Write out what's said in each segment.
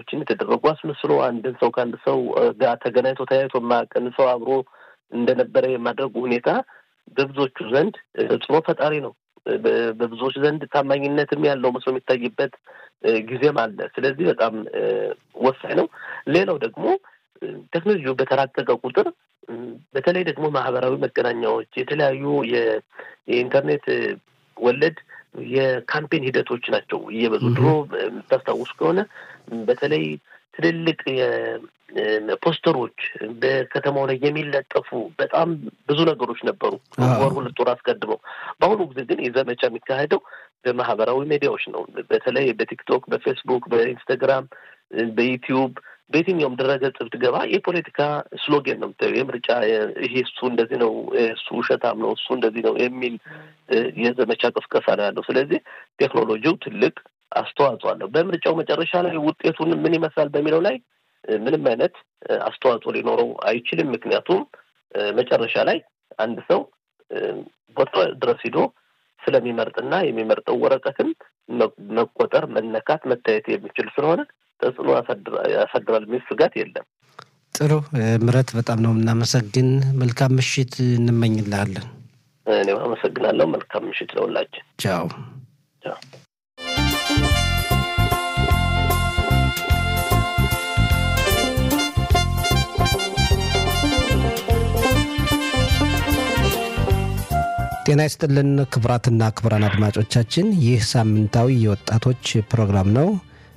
ንግግሮችን የተደረጉ አስመስሎ አንድን ሰው ከአንድ ሰው ጋር ተገናኝቶ ተያይቶ የማያውቅን ሰው አብሮ እንደነበረ የማድረጉ ሁኔታ በብዙዎቹ ዘንድ ተጽዕኖ ፈጣሪ ነው። በብዙዎች ዘንድ ታማኝነትም ያለው መስሎ የሚታይበት ጊዜም አለ። ስለዚህ በጣም ወሳኝ ነው። ሌላው ደግሞ ቴክኖሎጂው በተራቀቀ ቁጥር በተለይ ደግሞ ማህበራዊ መገናኛዎች የተለያዩ የኢንተርኔት ወለድ የካምፔን ሂደቶች ናቸው እየበዙ ድሮ የምታስታውሱ ከሆነ በተለይ ትልልቅ ፖስተሮች በከተማው ላይ የሚለጠፉ በጣም ብዙ ነገሮች ነበሩ፣ ወር ሁለት ወር አስቀድመው። በአሁኑ ጊዜ ግን የዘመቻ የሚካሄደው በማህበራዊ ሚዲያዎች ነው። በተለይ በቲክቶክ፣ በፌስቡክ፣ በኢንስታግራም፣ በዩቲዩብ በየትኛውም ድረገጽ ብትገባ የፖለቲካ ስሎጌን ነው የምታየው። የምርጫ ይሄ እሱ እንደዚህ ነው፣ እሱ ውሸታም ነው፣ እሱ እንደዚህ ነው የሚል የዘመቻ ቅስቀሳ ነው ያለው። ስለዚህ ቴክኖሎጂው ትልቅ አስተዋጽኦ አለው። በምርጫው መጨረሻ ላይ ውጤቱን ምን ይመስላል በሚለው ላይ ምንም አይነት አስተዋጽኦ ሊኖረው አይችልም። ምክንያቱም መጨረሻ ላይ አንድ ሰው ቦታ ድረስ ሂዶ ስለሚመርጥና የሚመርጠው ወረቀትን መቆጠር፣ መነካት፣ መታየት የሚችል ስለሆነ ተጽዕኖ ያሳድራል የሚል ስጋት የለም። ጥሩ ምረት፣ በጣም ነው የምናመሰግን። መልካም ምሽት እንመኝልሃለን። እኔም አመሰግናለሁ። መልካም ምሽት ለሁላችን። ቻው ቻው። ጤና ይስጥልን ክቡራትና ክቡራን አድማጮቻችን ይህ ሳምንታዊ የወጣቶች ፕሮግራም ነው።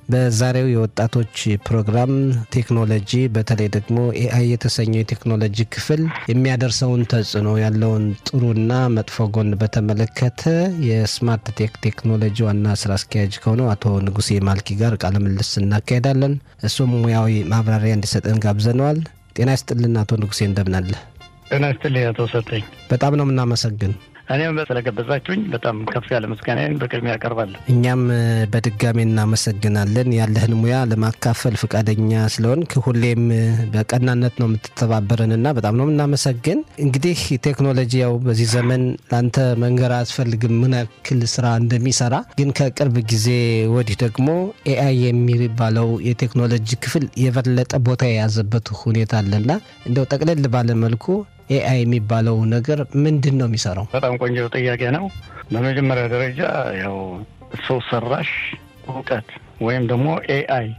በዛሬው የወጣቶች ፕሮግራም ቴክኖሎጂ በተለይ ደግሞ ኤአይ የተሰኘው የቴክኖሎጂ ክፍል የሚያደርሰውን ተጽዕኖ ያለውን ጥሩና መጥፎ ጎን በተመለከተ የስማርት ቴክ ቴክኖሎጂ ዋና ስራ አስኪያጅ ከሆነው አቶ ንጉሴ ማልኪ ጋር ቃለ ምልልስ እናካሄዳለን። እሱም ሙያዊ ማብራሪያ እንዲሰጠን ጋብዘነዋል። ጤና ይስጥልን አቶ ንጉሴ እንደምናለ። ጤና ይስጥልኝ አቶ ሰጠኝ። በጣም ነው የምናመሰግን። እኔም ስለገበዛችሁኝ በጣም ከፍ ያለ ምስጋናን በቅድሚያ ያቀርባለሁ። እኛም በድጋሚ እናመሰግናለን ያለህን ሙያ ለማካፈል ፈቃደኛ ስለሆንክ ሁሌም በቀናነት ነው የምትተባበረንና በጣም ነው የምናመሰግን። እንግዲህ ቴክኖሎጂ ያው በዚህ ዘመን ለአንተ መንገር አያስፈልግም ምን ያክል ስራ እንደሚሰራ። ግን ከቅርብ ጊዜ ወዲህ ደግሞ ኤአይ የሚባለው የቴክኖሎጂ ክፍል የበለጠ ቦታ የያዘበት ሁኔታ አለና እንደው ጠቅለል ባለ መልኩ ኤአይ የሚባለው ነገር ምንድን ነው የሚሰራው? በጣም ቆንጆ ጥያቄ ነው። በመጀመሪያ ደረጃ ያው ሰው ሰራሽ እውቀት ወይም ደግሞ ኤአይ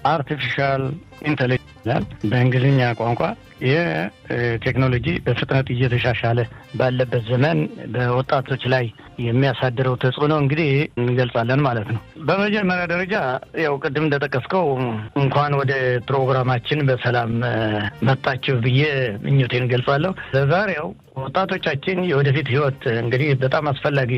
አርቲፊሻል ኢንቴሊጀንስ ይላል በእንግሊዝኛ ቋንቋ። ይህ ቴክኖሎጂ በፍጥነት እየተሻሻለ ባለበት ዘመን በወጣቶች ላይ የሚያሳድረው ተጽዕኖ እንግዲህ እንገልጻለን ማለት ነው። በመጀመሪያ ደረጃ ያው ቅድም እንደጠቀስከው እንኳን ወደ ፕሮግራማችን በሰላም መጣችሁ ብዬ ምኞቴን እንገልጻለሁ። ለዛሬው ወጣቶቻችን የወደፊት ህይወት እንግዲህ በጣም አስፈላጊ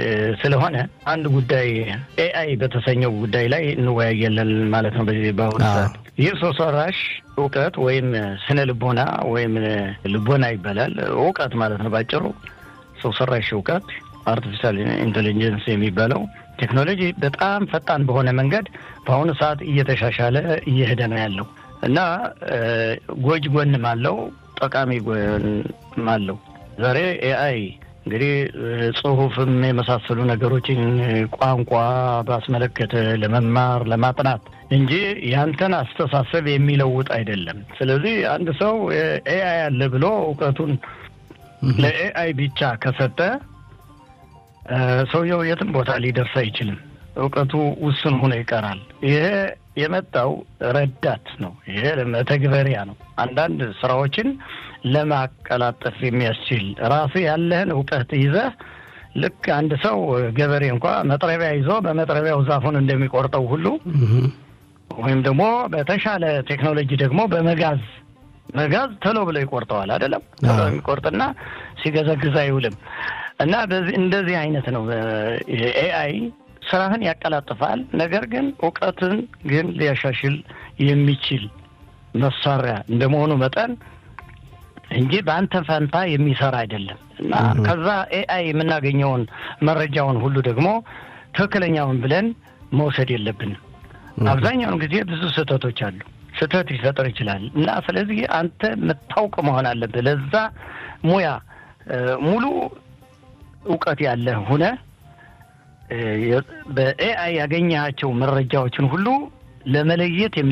ስለሆነ አንድ ጉዳይ ኤአይ በተሰኘው ጉዳይ ላይ እንወያያለን ማለት ነው። በዚህ በአሁኑ ሰዓት ይህ ሰው ሰራሽ እውቀት ወይም ስነ ልቦና ወይም ልቦና ይባላል። እውቀት ማለት ነው ባጭሩ። ሰው ሰራሽ እውቀት አርቲፊሻል ኢንቴሊጀንስ የሚባለው ቴክኖሎጂ በጣም ፈጣን በሆነ መንገድ በአሁኑ ሰዓት እየተሻሻለ እየሄደ ነው ያለው እና ጎጅ ጎንም አለው፣ ጠቃሚ ጎንም አለው። ዛሬ ኤአይ እንግዲህ ጽሁፍም የመሳሰሉ ነገሮችን ቋንቋ ባስመለከተ ለመማር ለማጥናት እንጂ ያንተን አስተሳሰብ የሚለውጥ አይደለም። ስለዚህ አንድ ሰው ኤአይ አለ ብሎ እውቀቱን ለኤአይ ብቻ ከሰጠ ሰውየው የትም ቦታ ሊደርስ አይችልም። እውቀቱ ውስን ሆኖ ይቀራል። ይሄ የመጣው ረዳት ነው። ይሄ መተግበሪያ ነው። አንዳንድ ስራዎችን ለማቀላጠፍ የሚያስችል ራሱ ያለህን እውቀት ይዘህ ልክ አንድ ሰው ገበሬ እንኳ መጥረቢያ ይዞ በመጥረቢያው ዛፉን እንደሚቆርጠው ሁሉ ወይም ደግሞ በተሻለ ቴክኖሎጂ ደግሞ በመጋዝ መጋዝ ቶሎ ብሎ ይቆርጠዋል። አይደለም ቶሎ የሚቆርጥና ሲገዘግዝ አይውልም። እና በዚህ እንደዚህ አይነት ነው ኤአይ ስራህን ያቀላጥፋል። ነገር ግን እውቀትን ግን ሊያሻሽል የሚችል መሳሪያ እንደመሆኑ መጠን እንጂ በአንተ ፈንታ የሚሰራ አይደለም እና ከዛ ኤአይ የምናገኘውን መረጃውን ሁሉ ደግሞ ትክክለኛውን ብለን መውሰድ የለብንም። አብዛኛውን ጊዜ ብዙ ስህተቶች አሉ። ስህተት ሊፈጠር ይችላል እና ስለዚህ አንተ የምታውቅ መሆን አለብህ። ለዛ ሙያ ሙሉ እውቀት ያለህ ሁነ በኤአይ ያገኘሃቸው መረጃዎችን ሁሉ ለመለየት